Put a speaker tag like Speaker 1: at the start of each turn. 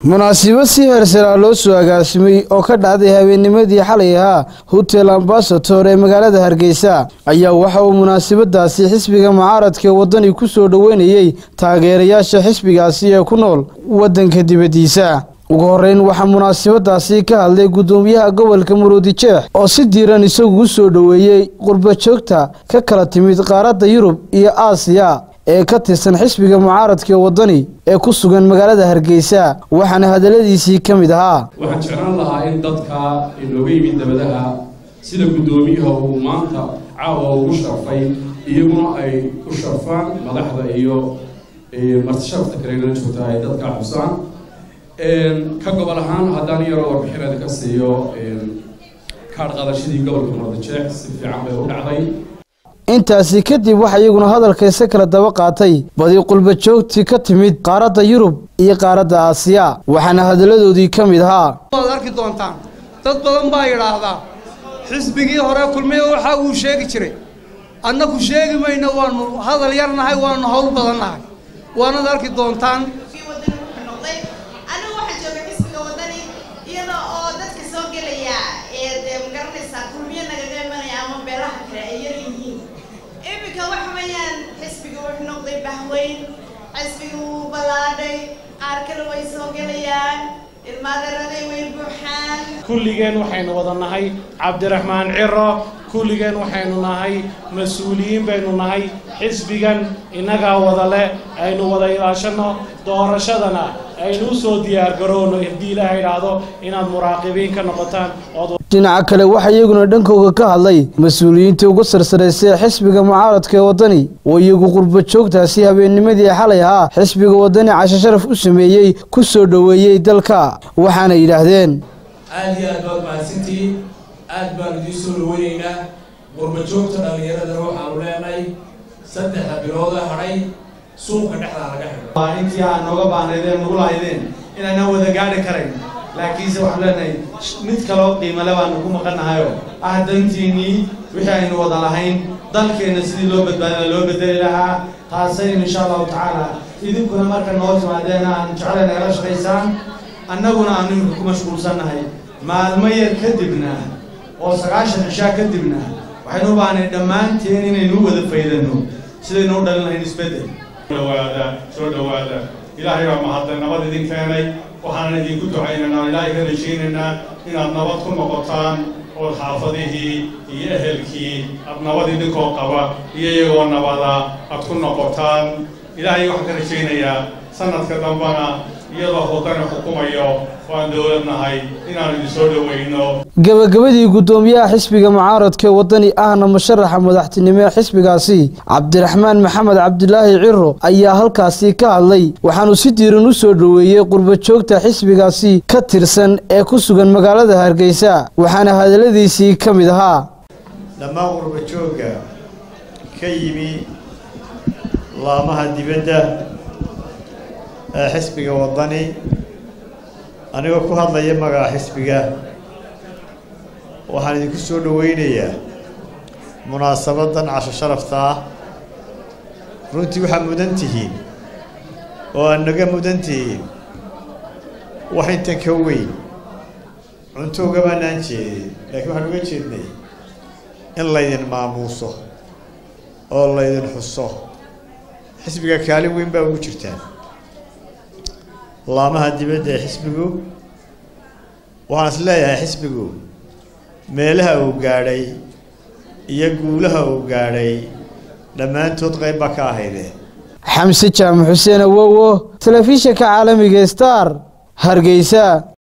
Speaker 1: munaasabad si heersaraa loo soo agaasimay oo ka dhacday habeennimadii xalay ahaa hotel ambasator ee magaalada hargeysa ayaa waxa uu munaasabadaasi xisbiga mucaaradka ee waddani ku soo dhoweynayey taageerayaasha xisbigaasi ee ku nool waddanka dibaddiisa ugu horreyn waxaa munaasabadaasi ka hadlay guddoomiyaha gobolka maroodi jeex oo si diiran isagu u soo dhoweeyey qurba joogta ka kala timid qaaradda yurub iyo aasiya ee ka tirsan xisbiga mucaaradka waddani ee ku sugan magaalada hargeysa waxaana hadalladiisii ka mid ahaa
Speaker 2: waxaan jeclaan lahaa in dadka inooga yimid dabadaha sida guddoomiyaha uu maanta caawa ugu sharfay iyaguna ay u sharfaan madaxda iyo martisharafta kalena joogta ay dadka xusaan ka gobol ahaan haddaan yaroo warbixinada ka siiyo kaadh qadashadii gobolka mardajeex si fiican bay u dhacday
Speaker 1: intaasi kadib waxaa iyaguna hadalkayse kala daba qaatay badi qulba joogtii ka timid qaaradda yurub iyo qaaradda aasiya waxaana hadalladoodii ka mid ahaa
Speaker 3: waad arki doontaan dad badan baa yidhaahdaa xisbigii hore kulmiya waxa uu sheegi jiray annaku sheegi mayno waanu hadal yar nahay waanu hawl badan nahay waanad arki doontaan
Speaker 4: anigu waxaan jooga xisbiga wadani iyada oo dadka soo gelaya ee dee magaranaysaa kulmiyo nagaga imanaya ama beelaha kale ay yar yihiin iminka waxa weeyaan xisbiga wuxuu noqday bahweyn xisbiga wuu ballaadhay qaar kale way soo gelayaan ilmaadaraday way buuxaan
Speaker 5: kulligeen waxaynu wada nahay cabdiraxmaan ciro kulligeen waxaynu nahay mas-uuliyiin baynu nahay xisbigan innagaa wada leh aynu wada ilaashanno doorashadana aynu u soo diyaargarowno haddii ilaaha idhaahdo inaad muraaqibiin ka noqotaan ood
Speaker 1: dhinaca kale waxaa iyaguna dhankooga ka hadlay mas-uuliyiintii ugu sarsaraysay ee xisbiga mucaaradka ee waddani oo iyagu qurba joogtaasi habeennimadii xalay ahaa xisbiga waddani cashe sharaf u sameeyey ku soo dhoweeyey dalka waxaana yidhaahdeen
Speaker 6: aad iyo aad baad mahadsantihiin aad baan idiin soo dhaweynaynaa qurbajoogta dhallinyaradana waxaanu leenahay saddexda bilooda hadhay suuqa dhexdaa laga xidho
Speaker 7: intii aan nooga baahnaydeen nagu lahaydeen inaanaan wada gaadhi karayn laakiinse waxaan leenahay mid kaloo qiimale baanu ku maqannahayoo ah dantiinnii wixii aynu wada lahayn dalkeenna sidii loo badbaadina loo bedeli lahaa taasaynu insha allahu tacaala idinkuna marka noo timaadeen aan jeclay nagala shaqaysaan annaguna aanu imika ku mashquulsannahay maalmo yar kadibna oo sagaashan cishaa kadibna waxaynu u baahnay dhammaanteen inaynu u wada faydanno sidaynu u dhalin lahayn isbeddel
Speaker 8: dhawaada soo dhowaada ilaahay baa mahadlay nabad idin keenay waxaanan idinku ducaynaynaa ilaahay ka rajaynaynaa inaad nabad ku noqotaan ood xaafadihii iyo ehelkii aad nabad idinkoo qaba iyo iyagoo nabada aad ku noqotaan ilaahay waxaan ka rajaynayaa sanadka dambana iyadoo wadani xukumayo waan dowlad nahay inaanu idin soo dhoweyno
Speaker 1: gebagabadii guddoomiyaha xisbiga mucaaradka ee waddani ahna musharaxa madaxtinimo ee xisbigaasi cabdiraxmaan maxamed cabdilaahi ciro ayaa halkaasi ka hadlay waxaanu si diiran u soo dhoweeyey qurba joogta xisbigaasi ka tirsan ee ku sugan magaalada hargeysa waxaana hadalladiisii ka mid ahaa
Speaker 9: dhammaan qurba joogga ka yimi laamaha dibadda ee xisbiga waddani anigoo ku hadlaya magaca xisbiga waxaan idinku soo dhoweynayaa munaasabadan casho sharafta ah runtii waxaad mudan tihiin oo aad naga mudan tihiin wax intan ka weyn cunto ugamaanaan jeedin laakiin waxaan uga jeednay in laydin maamuuso oo laydin xuso xisbiga kaalin weyn baa ugu jirtaan laamaha dibadda ee xisbigu waxaan is leeyahay xisbigu meelaha uu gaadhay iyo guulaha uu gaadhay dhammaantood qayb baa ka ahaydee
Speaker 1: xamse jaamac xuseen awowo telefishinka caalamiga star hargeysa